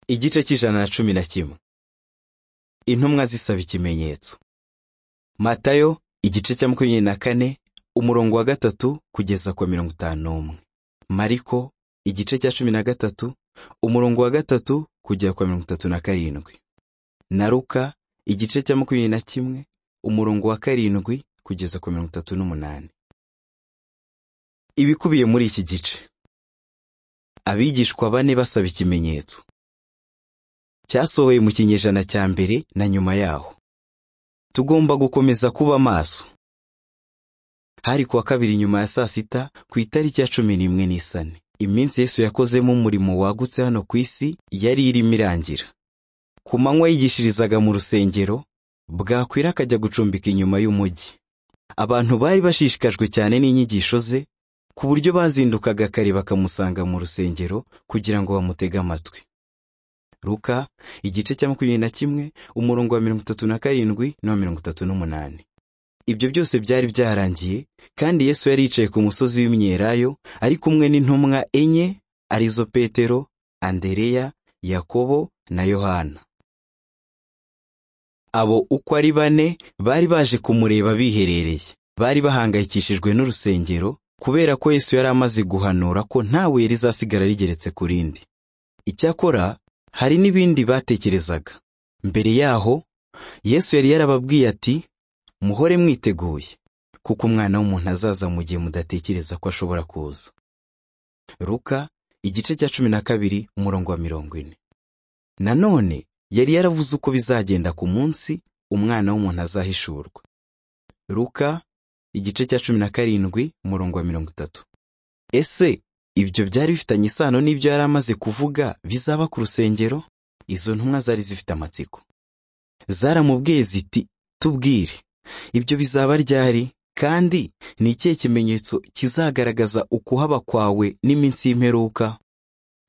igice cy'ijana na cumi na kimwe intumwa zisaba ikimenyetso matayo igice cya makumyabiri na kane umurongo wa gatatu kugeza ku wa mirongo itanu n'umwe mariko igice cya cumi na gatatu umurongo wa gatatu kugera ku wa mirongo itatu na karindwi na ruka igice cya makumyabiri na kimwe umurongo wa karindwi kugeza ku wa mirongo itatu n'umunani ibikubiye muri iki gice abigishwa bane basaba ikimenyetso cyasohoye mu kinyejana cya mbere na nyuma yaho tugomba gukomeza kuba maso hari kuwa kabiri nyuma ya saa sita ku itariki ya cumi n'imwe n'isane iminsi yesu yakozemo umurimo wagutse hano ku isi yari irimo irangira ku manywa yigishirizaga mu rusengero bwakwira akajya gucumbika inyuma y'umujyi abantu bari bashishikajwe cyane n'inyigisho ze ku buryo bazindukaga kare bakamusanga mu rusengero kugira ngo bamutege amatwi ruka igice cya makumyabiri na kimwe umurongo wa mirongo itatu na karindwi n'uwa mirongo itatu n'umunani ibyo byose byari byarangiye kandi yesu yari yicaye ku musozi w'imyelayo ari kumwe n'intumwa enye arizo petero andereya yakobo na yohana abo uko ari bane bari baje kumureba biherereye bari bahangayikishijwe n'urusengero kubera ko yesu yari amaze guhanura ko ntawe rizasigara rigeretse ku rindi icyakora hari n'ibindi batekerezaga mbere yaho yesu yari yarababwiye ati muhore mwiteguye kuko umwana w'umuntu azaza mu gihe mudatekereza ko ashobora kuza ruka igice cya cumi na kabiri umurongo wa mirongo ine nanone yari yaravuze uko bizagenda ku munsi umwana w'umuntu azahishurwa ruka igice cya cumi na karindwi umurongo wa mirongo itatu ese ibyo byari bifitanye isano n'ibyo yari amaze kuvuga bizaba ku rusengero izo ntumwa zari zifite amatsiko zaramubwiye ziti tubwire ibyo bizaba ryari kandi ni ikihe kimenyetso kizagaragaza ukuhaba kwawe n'iminsi y'imperuka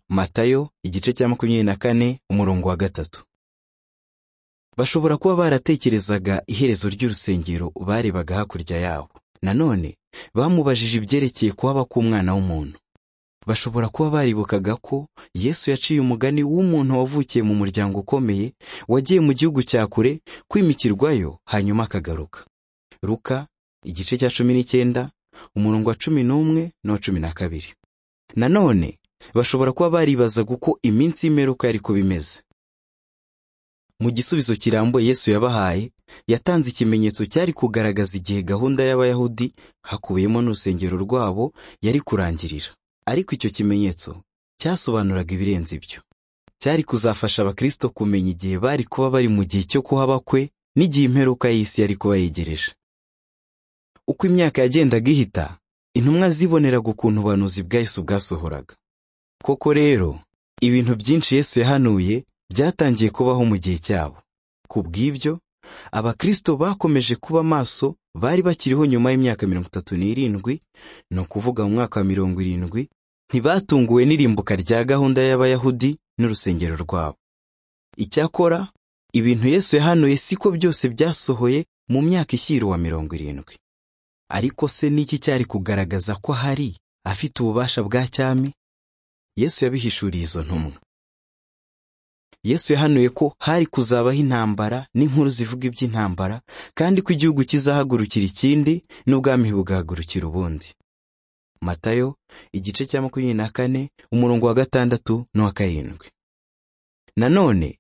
matayo igice cya makumyabiri na kane umurongo wa gatatu bashobora kuba baratekerezaga iherezo ry'urusengero barebaga hakurya yabo nanone bamubajije ibyerekeye kuhaba k'umwana w'umuntu bashobora kuba baribukaga ko yesu yaciye umugani w'umuntu wavukiye mu muryango ukomeye wagiye mu gihugu cya kure kwimikirwayo hanyuma akagaruka ruka igice cya cumi n'icyenda umurongo wa cumi n'umwe n'uwa cumi na kabiri nanone bashobora kuba baribazaga uko iminsi y'imperuka yari kuba imeze mu gisubizo kirambuye yesu yabahaye yatanze ikimenyetso cyari kugaragaza igihe gahunda y'abayahudi hakubiyemo n'urusengero rwabo yari kurangirira ariko icyo kimenyetso cyasobanuraga ibirenze ibyo cyari kuzafasha abakristo kumenya igihe bari kuba bari mu gihe cyo kuhaba kwe n'igihe imperuka y'isi yari kuba yegereje uko imyaka yagendaga ihita intumwa ziboneraga ukuntu ubuhanuzi bwa Yesu bwasohoraga koko rero ibintu byinshi Yesu yahanuye byatangiye kubaho mu gihe cyabo ku bw'ibyo abakristo bakomeje kuba maso bari bakiriho nyuma y'imyaka mirongo itatu n'irindwi ni ukuvuga mu mwaka wa mirongo irindwi ntibatunguwe n'irimbuka rya gahunda y'abayahudi n'urusengero rwabo icyakora ibintu yesu yahanuye siko byose byasohoye mu myaka ishyiriwa mirongo irindwi ariko se n'iki cyari kugaragaza ko hari afite ububasha bwa cyami yesu yabihishuriye izo ntumwa yesu yahanuye ko hari kuzabaho intambara n'inkuru zivuga iby'intambara kandi ko igihugu kizahagurukira ikindi n'ubwami bugahagurukira ubundi matayo igice cya makumyabiri na kane umurongo wa gatandatu n'uwa karindwi nanone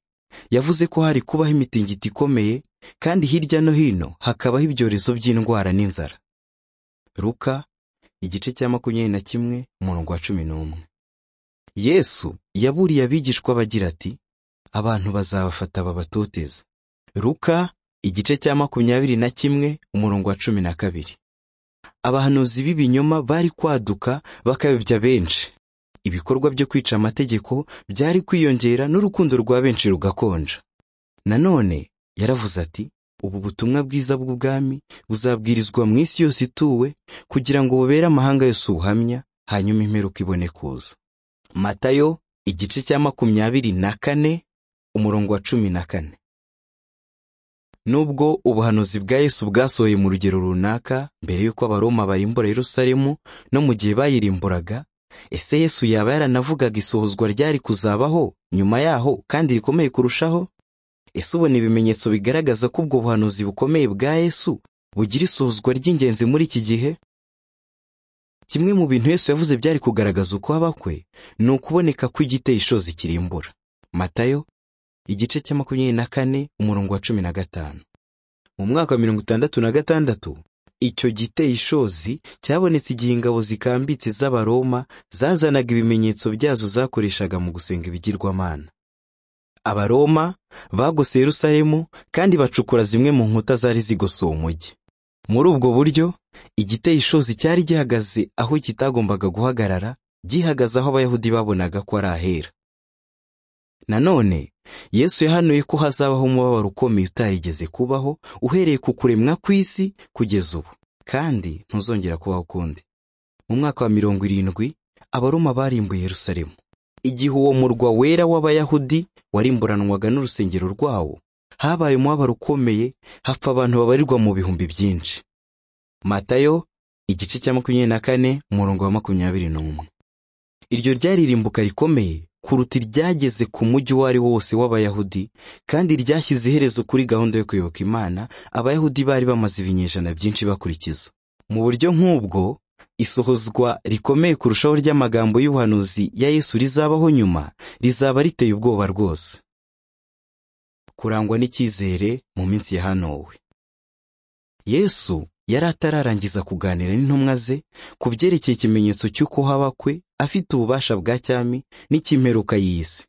yavuze ko hari kubaho imitingito ikomeye kandi hirya no hino hakabaho ibyorezo by'indwara n'inzara ruka igice cya makumyabiri na kimwe umurongo wa cumi n'umwe yesu yaburiye abigishwa bagira ati abantu bazabafata babatoteza ruka igice cya makumyabiri na kimwe umurongo wa cumi na kabiri abahanuzi b'ibinyoma bari kwaduka bakayobya benshi ibikorwa byo kwica amategeko byari kwiyongera n'urukundo rwa benshi rugakonja nanone yaravuze ati ubu butumwa bwiza bw'ubwami buzabwirizwa mu isi yose ituwe kugira ngo bubere amahanga yose ubuhamya hanyuma imperuka ibone kuza matayo igice cya makumyabiri na kane umurongo wa cumi na kane nubwo ubuhanuzi bwa yesu bwasohoye mu rugero runaka mbere y'uko abaroma barimbura yerusalemu no mu gihe bayirimburaga ese yesu yaba yaranavugaga isohozwa ryari kuzabaho nyuma yaho kandi rikomeye kurushaho ese ubona ibimenyetso bigaragaza ko ubwo buhanuzi bukomeye bwa yesu bugira isohozwa ry'ingenzi muri iki gihe kimwe mu bintu yesu yavuze byari kugaragaza ukwaba kwe ni ukuboneka kw'igiteye ishozi kirimbura matayo igice cya makumyabiri na kane umurongo wa cumi na gatanu mu mwaka wa mirongo itandatu na gatandatu icyo giteye ishozi cyabonetse igihe ingabo zikambitse z'abaroma zazanaga ibimenyetso byazo zakoreshaga mu gusenga ibigirwamana abaroma bagose yerusalemu kandi bacukura zimwe mu nkuta zari zigosoye umujyi muri ubwo buryo igiteye ishozi cyari gihagaze aho kitagombaga guhagarara gihagaze aho abayahudi babonaga ko ari ahera nanone yesu yahanuye ko hazabaho umubabaro ukomeye utarigeze kubaho uhereye ku kuremwa kw'isi kugeza ubu kandi ntuzongera kubaho ukundi mu mwaka wa mirongo irindwi abaroma barimbuye yerusalemu igihe uwo murwa wera w'abayahudi warimburanwaga n'urusengero rwawo habaye umubabaro ukomeye hapfa abantu babarirwa mu bihumbi byinshi matayo igice cya makumyabiri na kane umurongo wa makumyabiri n'umwe iryo ryari irimbuka rikomeye kuruta iryageze ku mujyi uwo ari wo wose w'abayahudi kandi ryashyize iherezo kuri gahunda yo kuyoboka imana abayahudi bari bamaze ibinyejana byinshi bakurikiza mu buryo nk'ubwo isohozwa rikomeye kurushaho ry'amagambo y'ubuhanuzi ya yesu rizabaho nyuma rizaba riteye ubwoba rwose kurangwa n'icyizere mu minsi yahanowe yesu yari atararangiza kuganira n'intumwa ze ku byerekeye ikimenyetso cy'uko haba kwe afite ububasha bwa cyami n'ikimperuka y'isi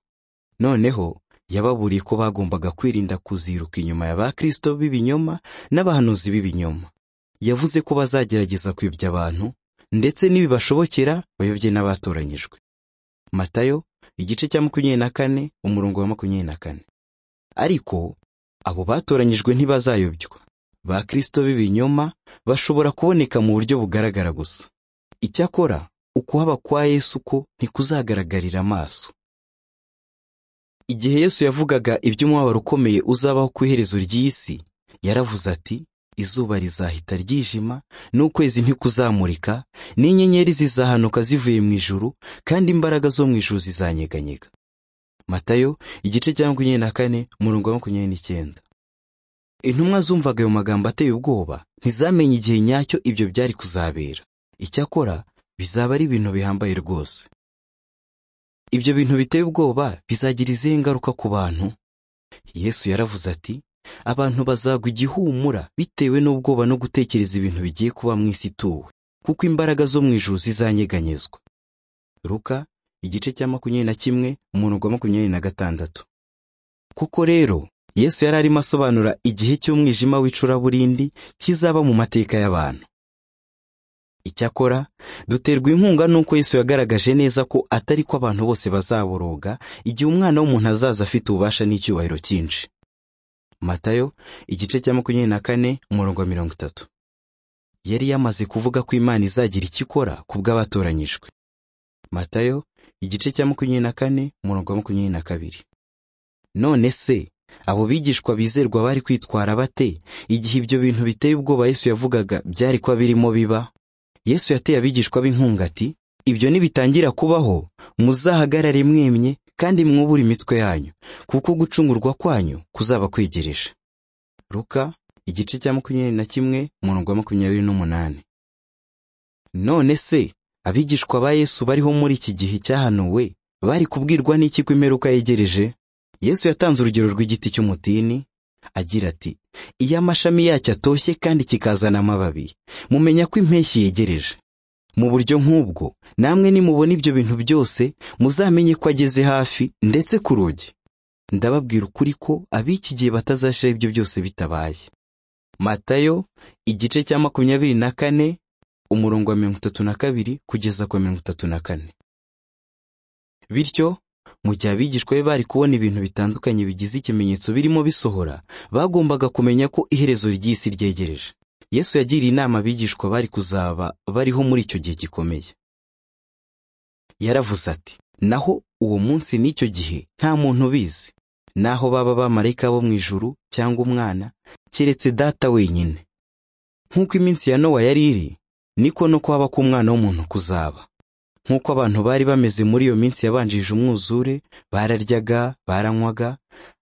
noneho yababuriye ko bagombaga kwirinda kuziruka inyuma ya ba kirisito b'ibinyoma n'abahanuzi b'ibinyoma yavuze ko bazagerageza kwibya abantu ndetse n'ibibashobokera bayobye n'abatoranyijwe matayo igice cya makumyabiri na kane umurongo wa makumyabiri na kane ariko abo batoranyijwe ntibazayobywa ba kirisito b'ibinyoma bashobora kuboneka mu buryo bugaragara gusa icyakora ukuhaba kwa yesu ko ntikuzagaragarira amaso igihe yesu yavugaga iby'umubabaro ukomeye uzabaho ku iherezo ry'isi yaravuze ati izuba rizahita ryijima n'ukwezi ntikuzamurika n'inyenyeri zizahanuka zivuye mu ijuru kandi imbaraga zo mu ijuru zizanyeganyega matayo igice cya makumyabiri na kane umurongo wa makumyabiri n'icyenda intumwa zumvaga ayo magambo ateye ubwoba ntizamenye igihe nyacyo ibyo byari kuzabera icyakora bizaba ari ibintu bihambaye rwose ibyo bintu biteye ubwoba bizagira izihe ngaruka ku bantu yesu yaravuze ati abantu bazagwa igihumura bitewe n'ubwoba no gutekereza ibintu bigiye kuba mu isi ituwe kuko imbaraga zo mu ijuru zizanyeganyezwa ruka igice cya makumyabiri na kimwe umurongo wa makumyabiri na gatandatu kuko rero yesu yari arimo asobanura igihe cy'umwijima w'icuraburindi kizaba mu mateka y'abantu icyakora duterwa inkunga n'uko yesu yagaragaje neza ko atari ko abantu bose bazaboroga igihe umwana w'umuntu azaza afite ububasha n'icyubahiro cyinshi matayo igice cya makumyabiri na kane umurongo wa mirongo itatu yari yamaze kuvuga ko imana izagira icyo ikora ku bw'abatoranyijwe matayo igice cya makumyabiri na kane umurongo wa makumyabiri na kabiri none se abo bigishwa bizerwa bari kwitwara bate igihe ibyo bintu biteye ubwoba yesu yavugaga byari kuba birimo biba yesu yateye abigishwa b'inkunga ati ibyo nibitangira kubaho muzahagarare mwemye kandi mwubure imitwe yanyu kuko gucungurwa kwanyu kuzaba kwegereje ruka igice cya makumyabiri na kimwe umurongo wa makumyabiri n'umunani none se abigishwa ba yesu bariho muri iki gihe cyahanuwe bari kubwirwa n'iki ko imperuka yegereje yesu yatanze urugero rw'igiti cy'umutini agira ati iyo amashami yacyo atoshye kandi kikazana amababi mumenya ko impeshyi yegereje mu buryo nk'ubwo namwe nimubona ibyo bintu byose muzamenye ko ageze hafi ndetse ku rugi ndababwira ukuri ko ab'iki gihe batazashira ibyo byose bitabaye matayo igice cya makumyabiri na kane umurongo wa mirongo itatu na kabiri kugeza ku mirongo itatu na kane bityo mu gihe abigishwa be bari kubona ibintu bitandukanye bigize ikimenyetso birimo bisohora bagombaga kumenya ko iherezo ry'isi ryegereje yesu yagiriye inama abigishwa bari kuzaba bariho muri icyo gihe gikomeye yaravuze ati naho uwo munsi n'icyo gihe nta muntu ubizi naho baba bamarayika bo mu ijuru cyangwa umwana keretse data wenyine nk'uko iminsi ya nowa yari iri niko no kuhaba k'umwana w'umuntu kuzaba nk'uko abantu bari bameze muri iyo minsi yabanjije umwuzure bararyaga baranywaga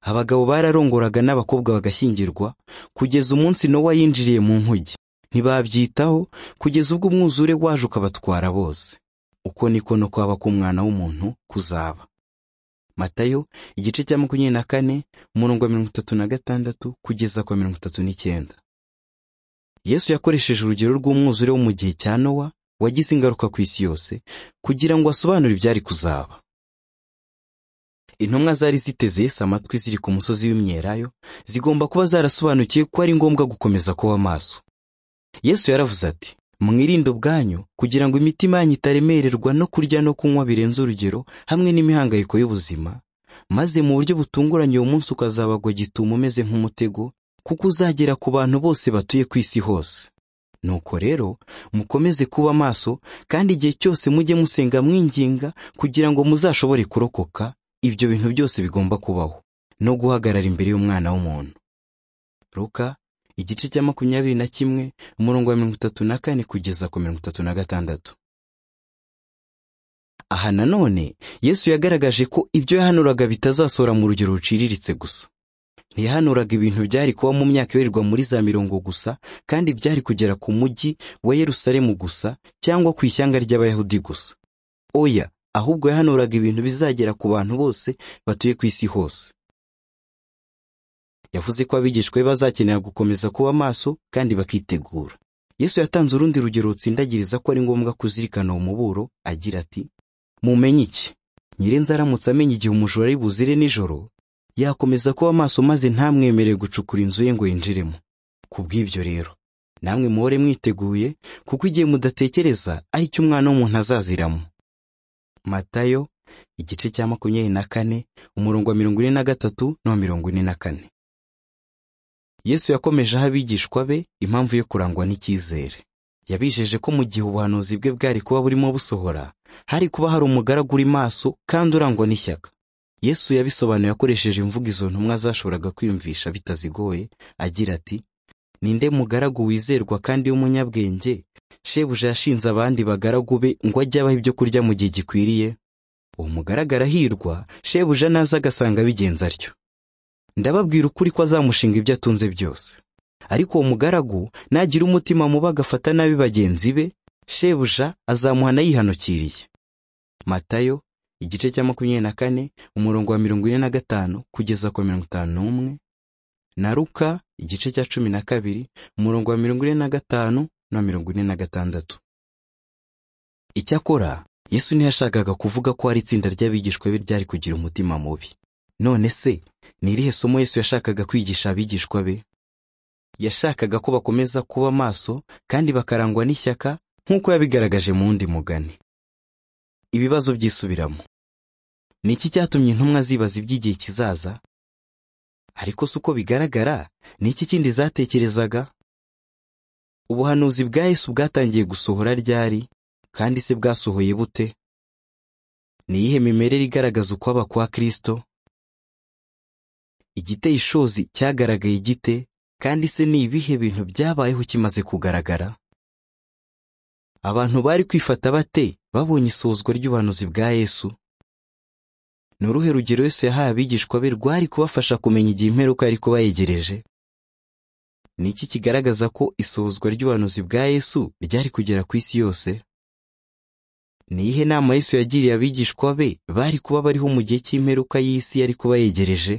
abagabo bararongoraga n'abakobwa bagashyingirwa kugeza umunsi Nowa yinjiriye mu nkuge ntibabyitaho kugeza ubwo umwuzure waje ukabatwara bose uko niko no kwaba k'umwana w'umuntu kuzaba matayo igice cya makumyabiri na kane umurongo wa mirongo itatu na gatandatu kugeza kwa mirongo itatu n'icyenda yesu yakoresheje urugero rw'umwuzure wo mu gihe cya nowa wagize ingaruka ku isi yose kugira ngo asobanure ibyari kuzaba intumwa zari ziteze Yesu amatwi ziri ku musozi w'imyelayo zigomba kuba zarasobanukiwe ko ari ngombwa gukomeza kuba amaso yesu yaravuze ati mwirinde ubwanyu kugira ngo imitima yanyu itaremererwa no kurya no kunywa birenze urugero hamwe n'imihangayiko y'ubuzima maze mu buryo butunguranye uwo munsi ukazabagwa gitumo umeze nk'umutego kuko uzagera ku bantu bose batuye ku isi hose nuko rero mukomeze kuba maso kandi igihe cyose mujye musenga mwinginga kugira ngo muzashobore kurokoka ibyo bintu byose bigomba kubaho no guhagarara imbere y'umwana w'umuntu ruka igice cya makumyabiri na kimwe umurongo wa mirongo itatu na kane kugeza ku mirongo itatu na gatandatu aha nanone yesu yagaragaje ko ibyo yahanuraga bitazasohora mu rugero ruciriritse gusa ntiyahanuraga ibintu byari kuba mu myaka ibarirwa muri za mirongo gusa kandi byari kugera ku mujyi wa yerusalemu gusa cyangwa ku ishyanga ry'abayahudi gusa oya ahubwo yahanuraga ibintu bizagera ku bantu bose batuye ku isi hose yavuze ko abigishwa be bazakenera gukomeza kuba maso kandi bakitegura yesu yatanze urundi rugero rutsindagiriza ko ari ngombwa kuzirikana uwo muburo agira ati mumenye iki nyirenze aramutse amenya igihe umujura ari buzire nijoro yakomeza kuba maso maze ntamwemerere gucukura inzu ye ngo yinjiremo ku bw'ibyo rero namwe muhore mwiteguye kuko igihe mudatekereza ari cyo umwana w'umuntu azaziramo matayo igice cya makumyabiri na kane umurongo wa mirongo ine na gatatu n'uwa mirongo ine na kane yesu yakomeje aha abigishwa be impamvu yo kurangwa n'icyizere yabijeje ko mu gihe ubuhanuzi bwe bwari kuba burimo busohora hari kuba hari umugaragu uri maso kandi urangwa n'ishyaka yesu yabisobanuye akoresheje imvugo izo ntumwa zashoboraga kwiyumvisha bitazigoye agira ati ninde mugaragu wizerwa kandi w'umunyabwenge shebuja yashinze abandi bagaragu be ngo ajye abaha ibyo kurya mu gihe gikwiriye uwo mugaragara ahirwa shebuja naza agasanga bigenza atyo ndababwira ukuri ko azamushinga ibyo atunze byose ariko uwo mugaragu nagira umutima mubi agafata nabi bagenzi be shebuja azamuhana yihanukiriye matayo igice cya makumyabiri na kane umurongo wa mirongo ine na gatanu kugeza ku mirongo itanu n'umwe na ruka igice cya cumi na kabiri umurongo wa mirongo ine na gatanu na mirongo ine na gatandatu icyakora yesu ntiyashakaga kuvuga ko hari itsinda ry'abigishwa be ryari kugira umutima mubi none se ni irihe somo yesu yashakaga kwigisha abigishwa be yashakaga ko bakomeza kuba maso kandi bakarangwa n'ishyaka nk'uko yabigaragaje mu wundi mugani ibibazo byisubiramo ni iki cyatumye intumwa zibaza iby'igihe kizaza ariko si uko bigaragara ni iki kindi zatekerezaga ubuhanuzi bwa yesu bwatangiye gusohora ryari kandi se bwasohoye bute ni iyihe mimerere igaragaza ukwaba kwa kirisito igiteye ishozi cyagaragaye gite kandi se ni ibihe bintu byabayeho kimaze kugaragara abantu bari kwifata bate babonye isozwa ry'ubuhanuzi bwa yesu ni uruhe rugero yesu yahaye abigishwa be rwari kubafasha kumenya igihe imperuka yari kuba yegereje ni iki kigaragaza ko isozwa ry'ubuhanuzi bwa yesu ryari kugera ku isi yose ni iyihe nama yesu yagiriye abigishwa be bari kuba bariho mu gihe cy'imperuka y'isi yari kuba yegereje